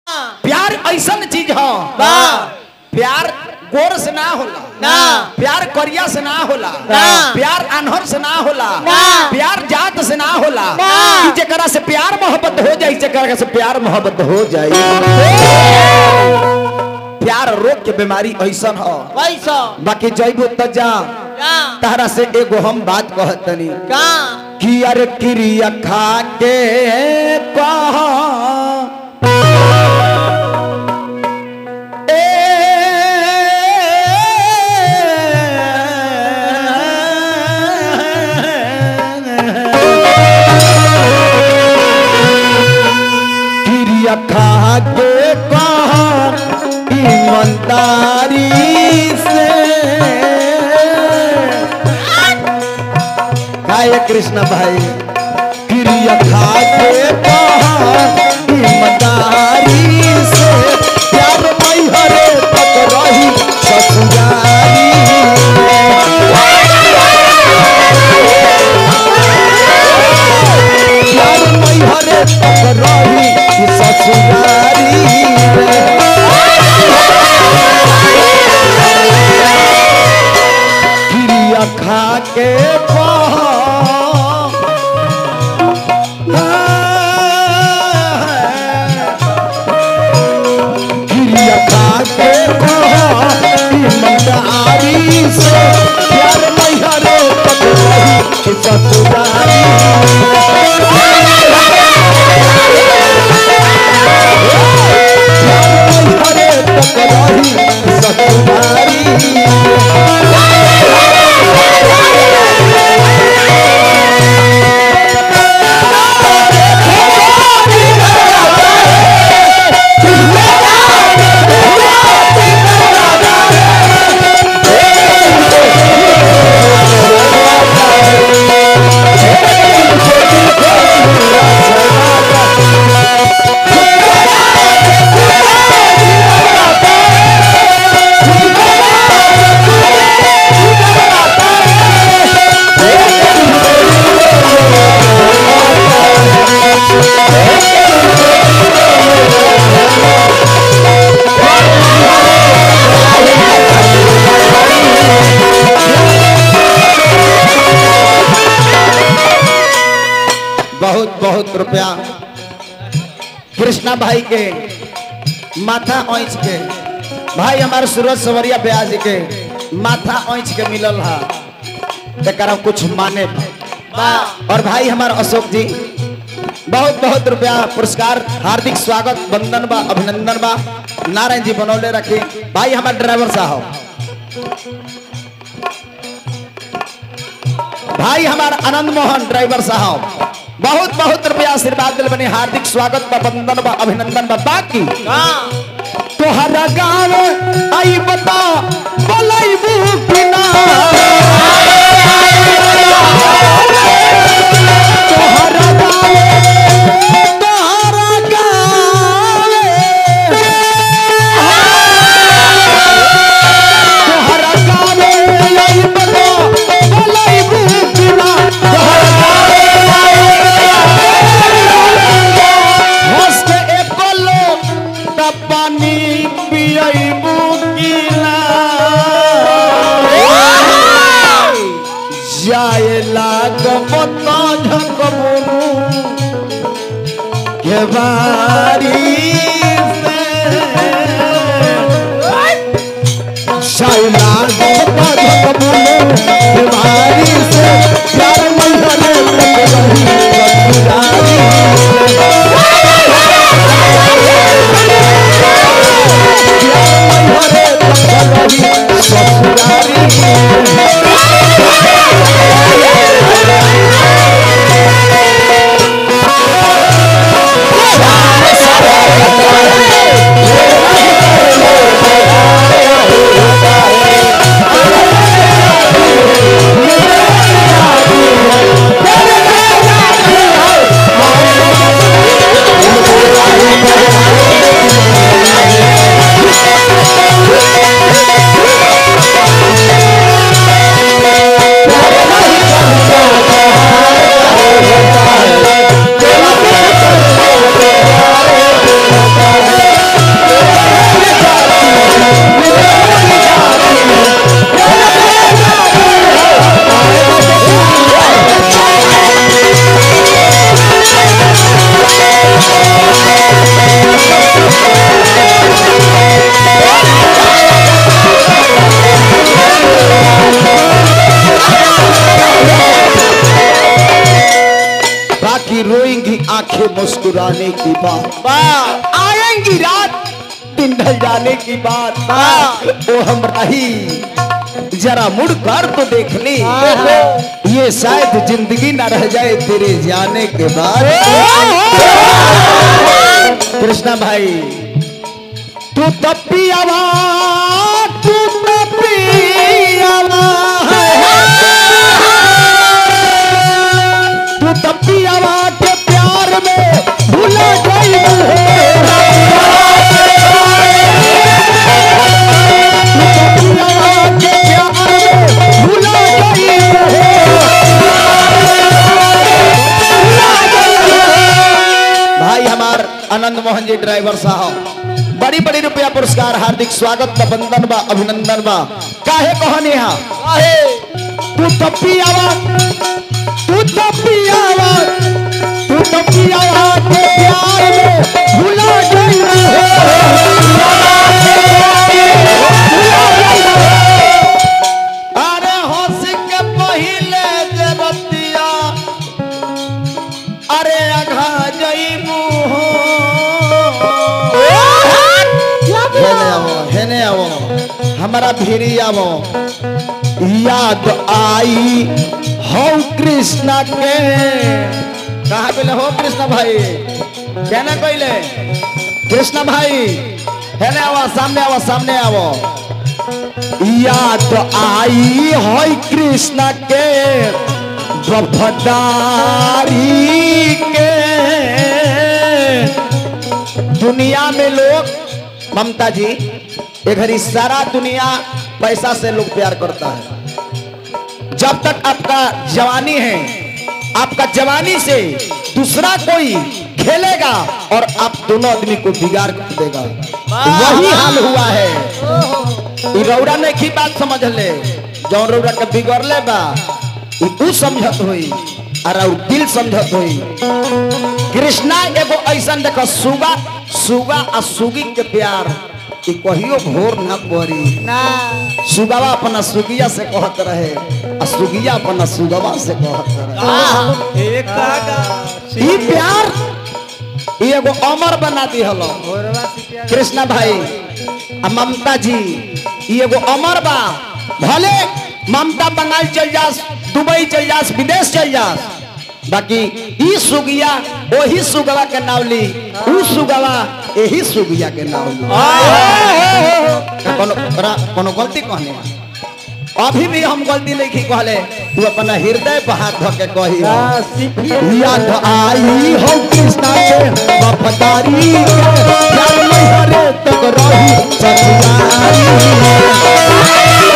प्यार ऐसन चीज ह बा प्यार गोर से ना होला ना प्यार करिया से ना होला ना। प्यार अनहर से ना होला ना। प्यार जात से ना होला ना। कि जेकरा से प्यार मोहब्बत हो जाई जेकरा से प्यार मोहब्बत हो जाई प्यार रोग के बीमारी ऐसन ह वैसा बाकी जइबो त जा का तारा से एगो हम बात कहतनी का कि अरे क्रिया खा के कहा क्रिया खा के कहा ईमानदारी से काय कृष्ण भाई क्रिया खा के कहा ईमानदारी से प्यार मैहरे तक रही ससुरारी प्यार मैहरे तक रही ससुरारी क्रिया खा के कहा क्रिया खा के कहा ईमानदारी से प्यार मैहरे तक रही ससुरारी प्यार मैहरे तक रही ससुरारी बहुत बहुत रुपया कृष्णा भाई के माथा ओंच के भाई हमारे सूरज सवरिया ब्याज के माथा ओंच के मिलल हा तेकरा कुछ माने बा और भाई हमारे अशोक जी बहुत बहुत रुपया पुरस्कार हार्दिक स्वागत वंदन बा अभिनंदन बा नारायण जी बनौले रखे भाई हमारे ड्राइवर साहब भाई हमारा आनंद मोहन ड्राइवर साहब बहुत बहुत रुपया आशीर्वाद दिल बने हार्दिक स्वागत बा वंदन बा अभिनंदन बा बाकी का तोहरा गाँव आई बता बोलैबू कि ना तोहरा गाँव तोहरा गाँव तोहरा गाँव आई बता बोलैबू कि ना तोहरा हंस के एको लोग त पानी पियबू कि ना जाए लागब त झकबू के बारी से जाए लागब त झकबू के बारी से प्यार मंगले तक रही ससुरारी हरे तक रही ससुरारी का मुस्कुराने की बात वाह आएंगी रात दिन ढल जाने की बात ओ हम रही जरा मुड़ कर तो देख ली ये शायद जिंदगी ना रह जाए तेरे जाने के बाद कृष्णा भाई तू तपी आवाज तू तपी आवाज तू तपी आवाज के प्यार में भूला गई भाई हमार आनंद मोहन जी ड्राइवर साहब बड़ी बड़ी रुपया पुरस्कार हार्दिक स्वागत बा वंदन बा अभिनंदन बा काहे कहने हा काहे तू तपी आवाज तू तपी आवाज तू तपी आवाज के प्यार में भुला गई अरे हंस के पहिले जे बतिया अरे अघा जईबू हो हेने आवो हेने आवो हमारा भिरी आवो याद आई हो कृष्णा के कहा बोले हो कृष्णा भाई कहना कहले कृष्णा भाई हेने आवो सामने आवो सामने आवो याद आई हो कृष्णा के वफादारी के दुनिया में लोग ममता जी ये घड़ी सारा दुनिया पैसा से लोग प्यार करता है जब तक आपका जवानी है आपका जवानी से दूसरा कोई खेलेगा और आप दोनों आदमी को बिगाड़ कर देगा वही हाल हुआ है ई रौरा ने की बात समझ ले जौन रौरा के बिगड़ले बा ई ऊ समझत होई और और दिल समझत होई कृष्णा एगो ऐसा देखो सुगा सुगा आ सुगी के प्यार ई कहियो घोर न पड़ी ना सुगवा अपना सुगिया से कहत रहे आ सुगिया अपना सुगवा से कहत रहे एक काका ई प्यार ई एगो अमर बना दिहलो घोरवा सिपिया कृष्णा भाई आ ममता जी ई एगो अमर बा भले ममता बंगाल चल जास दुबई चल जास विदेश चल जास बाकी ई सुगिया वही सुगवा के नाव ली ऊ सुगवा यही सुगिया के नाव ली कोनो ओकरा कोनो गलती कहने बा। अभी भी हम गलती नहीं की कहले तू अपना हृदय पर हाथ धो के कही याद आई हो कृष्णा के वफादारी के प्यार में हरे तक रही सचुराई